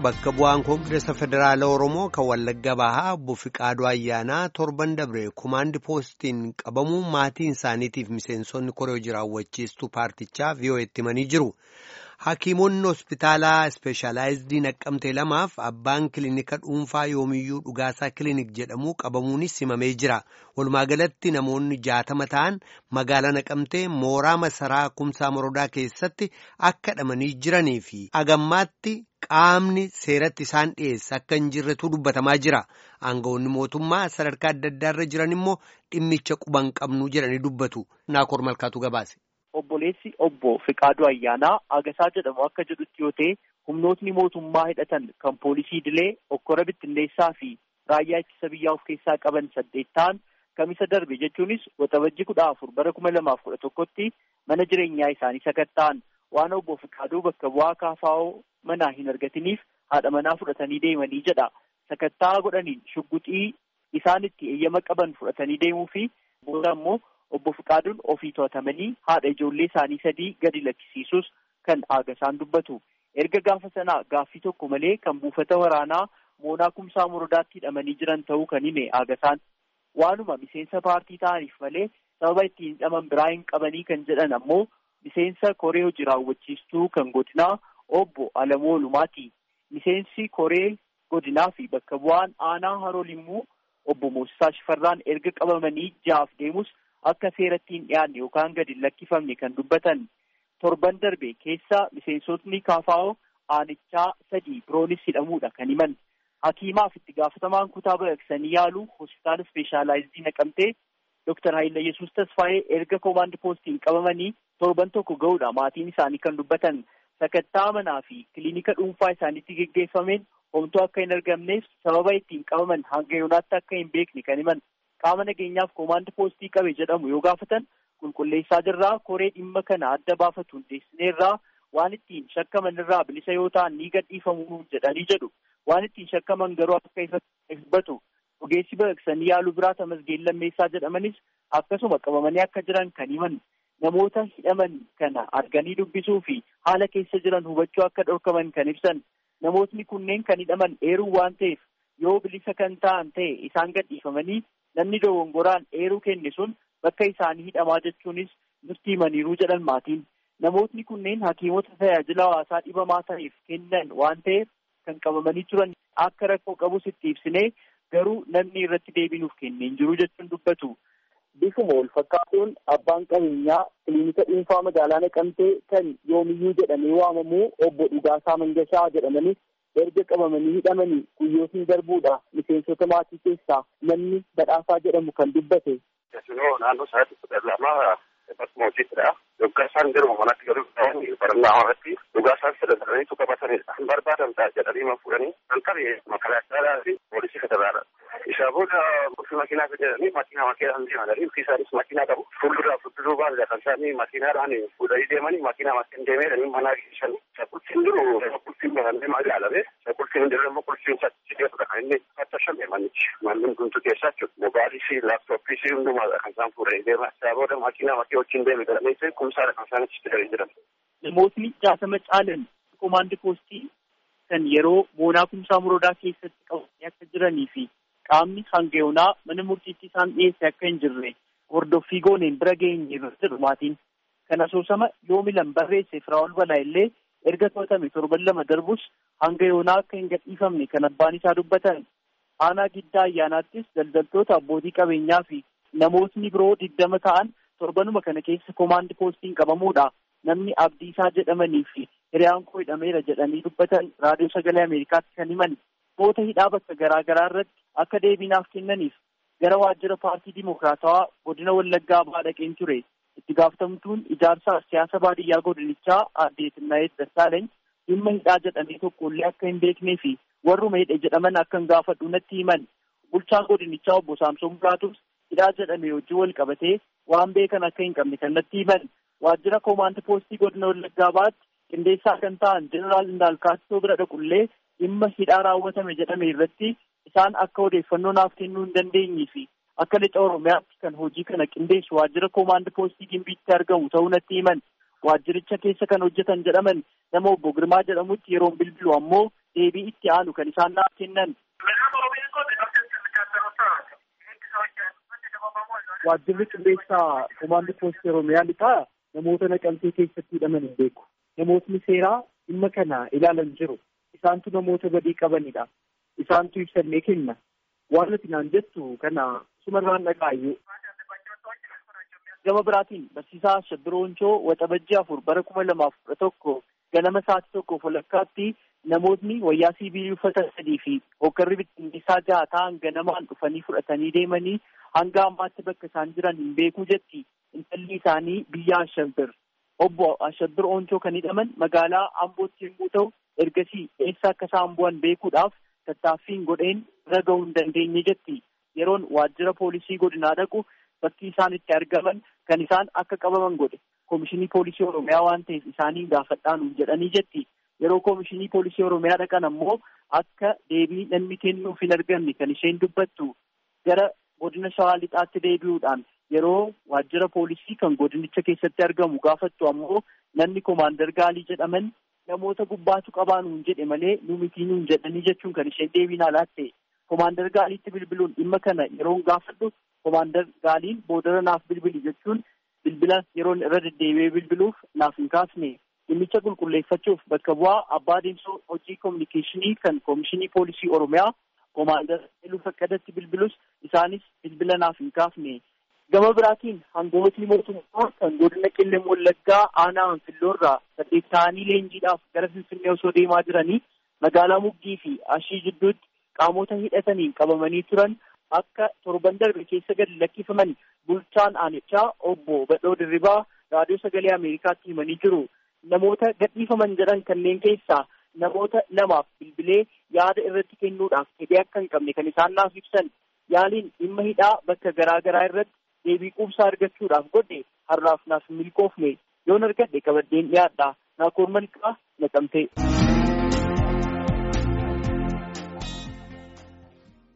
bakka bu'aan koongireesa federaala oromoo kan wallagga bahaa obbo Fiqaaduu Ayyaanaa torban dabre kumaandi poostiin qabamuun maatiin isaaniitiif miseensonni koree jiraawwachiistuu paartichaa vi'oo'etti himanii jiru. Hakiimonni hospitaalaa ispeeshaalaayizidii naqqamtee lamaaf abbaan kilinika dhuunfaa yoomiyyuu dhugaasaa kilinik jedhamu qabamuunis himamee jira. Walumaa galatti namoonni jaatama ta'an magaalaa naqamtee mooraa masaraa kumsaa morodaa keessatti akka hidhamanii jiranii fi agammaatti qaamni seeratti isaan dhiyeessa akka hin jirretu dubbatamaa jira. Aangawoonni mootummaa sadarkaa adda addaarra jiran immoo dhimmicha quban qabnu jedhanii dubbatu. Naakoor Malkaatu gabaase. Obboleessi obbo Fiqaaduu Ayyaanaa Agasaa jedhamu akka jedhutti yoo ta'e humnootni mootummaa hidhatan kan poolisii Dilee, Okkora Bittinneessaa fi raayyaa ittisa biyyaa of keessaa qaban saddeet ta'an kamisa darbe jechuunis waxabajji kudha afur bara kuma lamaaf kudha tokkotti mana jireenyaa isaanii sakatta'an waan obbo Fiqaaduu bakka bu'aa kaafaa'oo manaa hin argatiniif haadha manaa fudhatanii deemanii jedha. Sakattaa godhaniin shugguxii isaan itti eeyyama qaban fudhatanii deemuu fi booda immoo obbo Fiqaaduun ofii to'atamanii haadha ijoollee isaanii sadii gadi lakkisiisuus kan Agasaan dubbatu. Erga gaafa sanaa gaaffii tokko malee kan buufata waraanaa moonaa kumsaa morodaatti hidhamanii jiran ta'uu kan hime Agasaan. Waanuma miseensa paartii ta'aniif malee sababa ittiin hidhaman biraa hin qabanii kan jedhan ammoo miseensa koree hojii raawwachiistuu kan godinaa obbo Alamoo Lumaati. Miseensi koree godinaa fi bakka bu'aan aanaa haroo limmuu obbo Moosisaa Shifarraan erga qabamanii jahaaf deemus akka seeratti hin dhiyaanne yookaan gadi lakkifamne kan dubbatan torban darbe keessa miseensotni kaafaa'oo aanichaa sadii biroonis hidhamuudha kan himan. Hakiimaaf itti gaafatamaan kutaa baqaqsanii yaalu hospitaala ispeeshaalaayizii naqamtee Dooktar Haayila Yesuus Tasfaayee erga koomaandi poostiin qabamanii torban tokko ga'uudha maatiin isaanii kan dubbatan sakattaa manaa fi kiliinika dhuunfaa isaaniitti geggeeffameen homtuu akka hin argamneef sababa ittiin qabaman hanga yoonaatti akka hin beekne kan himan. qaama nageenyaaf koomaandi poostii qabe jedhamu yoo gaafatan qulqulleessaa jirraa koree dhimma kana adda baafatu hundeessineerraa waan ittiin shakkaman irraa bilisa yoo ta'an ni gadhiifamu jedhanii jedhu waan ittiin shakkaman garuu akka ifatti dubbatu ogeessi baqaqsanii yaaluu biraa tamasgeen lammeessaa jedhamanis akkasuma qabamanii akka jiran kan himan namoota hidhaman kana arganii dubbisuu fi haala keessa jiran hubachuu akka dhorkaman kan ibsan namootni kunneen kan hidhaman eeruu waan ta'eef yoo bilisa kan ta'an ta'e isaan gadhiifamanii namni dogongoraan eeruu kenne sun bakka isaanii hidhamaa jechuunis nutti himaniiruu jedhan maatiin namootni kunneen hakiimota tajaajila hawaasaa dhibamaa ta'eef kennan waan ta'eef kan qabamanii turan akka rakkoo qabus itti ibsinee garuu namni irratti deebinuuf kenneen jiru jechuun dubbatu. Bifuma wal fakkaatuun abbaan qabeenyaa kiliinika dhuunfaa magaalaa naqamtee kan yoomiyyuu jedhamee waamamu obbo Dhugaasaa Mangashaa jedhamanis erga qabamanii hidhamanii guyyootiin darbuudha miseensota maatii keessaa namni badhaasaa jedhamu kan dubbate. naannoo sa'aatii kudha lama bakkuma hojiittidha. Yoggaa isaan garuu manatti galuu ta'anii barannaa irratti dhugaa isaan sadarkanii qabatanidha. Kan barbaadan ta'a jedhanii ma fuudhanii kan qabe makalaataadhaa fi poolisii federaala. Isaa booda ofii makiinaa jedhanii makiinaa makiinaan deemanii ofii isaanis makiinaa qabu. Fuulduraa fuulduruu baadudha kan isaanii makiinaadhaan fuudhanii deemanii makiinaa makiin deemanii manaa geessan. Shaqultiin jiru shaqultiin bahannee magaalame shaqultiin jiru immoo qultiin saddeetudha kan inni fattashame manichi. Manneen guntu keessaa jechuudha. Mobaayilii fi laaptooppii fi hundumaadha kan isaan fuudhanii deeman. Isaa booda makiinaa makii wajjin deeme jedhamee kumsaadha kan isaan achitti galanii jiran. Namootni jaatama caalan koomaandi poostii kan yeroo moonaa kumsaa morodaa keessatti qabamanii akka jiranii fi qaamni hanga yoonaa mana murtiitti isaan dhiyeesse akka hin jirre hordoffii gooneen bira geenye jedhu maatiin. Kan asoosama yoo milan barreesse Firaa'ol Balaa illee erga to'atame torban lama darbus hanga yoonaa akka hin gadhiifamne kan abbaan isaa dubbatan. Aanaa giddaa ayyaanaattis daldaltoota abbootii qabeenyaa fi namootni biroo digdama ta'an torbanuma kana keessa koomaandi poostiin qabamuudha. Namni Abdiisaa jedhamanii fi hiriyaan koo hidhameera jedhanii dubbatan raadiyoo sagalee Ameerikaatti kan himan moota hidhaa bakka garaa garaa irratti akka deebiinaaf kennaniif gara waajjira paartii Dimokiraatawaa godina Wallaggaa Bahaa dhaqeen ture. Itti gaafatamtuun ijaarsa siyaasa baadiyyaa godinichaa aadde Tinnaayet Dassaalany dhimma hidhaa jedhamee tokkollee akka hin beeknee fi warruma hidhe jedhaman akka hin gaafadhu natti himan. Bulchaan godinichaa obbo Saamsoon Buraatus hidhaa jedhame wajjin wal qabatee waan beekan akka hin qabne kan natti himan. Waajjira koomaandi poostii godina Wallaggaa Bahaatti qindeessaa kan ta'an Jeneraal Indaalkaatoo bira dhaqullee dhimma hidhaa raawwatame jedhame irratti isaan akka odeeffannoo naaf kennuu hin dandeenyee fi akka lixa Oromiyaatti kan hojii kana qindeessu waajjira koomaandi poostii Gimbiitti argamu ta'uu natti himan. Waajjiricha keessa kan hojjetan jedhaman nama obbo Girmaa jedhamutti yeroon bilbilu ammoo deebii itti aanu kan isaan naaf kennan. Waajjirri qilleessaa komaandii poostii Oromiyaa lixaa namoota naqamtee keessatti hidhaman hin beeku. Namootni seeraa dhimma kana ilaalan jiru. Isaantu namoota badii qabanidha. Isaantu ibsannee kenna. Waan nuti naan jettu kana sumarraan dhagaayyuu. Gama biraatiin barsiisaa Shabbirooncoo waxabajjii afur bara kuma lamaaf kudha tokko ganama sa'aatii tokkoof walakkaatti namootni wayyaa siivilii uffatan sadii fi hoggarri bittinneessaa jaha ta'an ganamaan dhufanii fudhatanii deemanii hanga ammaatti bakka isaan jiran hin beekuu jetti intalli isaanii biyya Ashabbir. Obbo Ashabbir Ooncoo kan hidhaman magaalaa Ambootti yommuu ta'u ergasii eessa akka isaan bu'an beekuudhaaf tattaaffiin godheen irra ga'uu hin dandeenye jetti. Yeroon waajjira poolisii godinaa dhaqu bakki isaan itti argaman kan isaan akka qabaman godhe koomishinii poolisii oromiyaa waan ta'eef isaanii gaafadhaan jedhanii jetti yeroo koomishinii poolisii oromiyaa dhaqan ammoo akka deebii namni kennuuf hin arganne kan isheen dubbattu gara godina shawaa lixaatti deebi'uudhaan yeroo waajjira poolisii kan godinicha keessatti argamu gaafattu ammoo namni koomaandar gaalii jedhaman namoota gubbaatu qabaanuun jedhe malee nu mitii nuun jedhanii jechuun kan isheen deebiin alaatte koomaandar gaaliitti bilbiluun dhimma kana yeroon gaafadhu koomaandar gaaliin boodara naaf bilbili jechuun bilbila yeroon irra deddeebi'ee bilbiluuf naaf hin kaasne dhimmicha qulqulleeffachuuf bakka bu'aa abbaa deemsoo hojii koominikeeshinii kan koomishinii poolisii oromiyaa koomaandar Iluu Faqqadatti bilbilus isaanis bilbila naaf hin kaafne. Gama biraatiin hangootni mootummaa kan godina qilleen wallaggaa aanaa anfilloorraa saddeet ta'anii leenjiidhaaf gara finfinnee osoo deemaa jiranii magaalaa muggii fi ashii jidduutti qaamota hidhataniin qabamanii turan akka torban darbe keessa gadi lakkifaman bulchaan aanichaa obbo Badhoo Dirribaa raadiyoo sagalee Ameerikaatti himanii jiru. Namoota gadhiifaman jedhan kanneen keessaa namoota lamaaf bilbilee yaada irratti kennuudhaaf fedhii akka hin qabne kan isaan naaf ibsan yaaliin dhimma hidhaa bakka garaa garaa irratti deebii quubsaa argachuudhaaf godhe har'aaf naaf milkoofne yoon argadhe qabaddeen dhiyaadha naakoor malqaa naqamtee.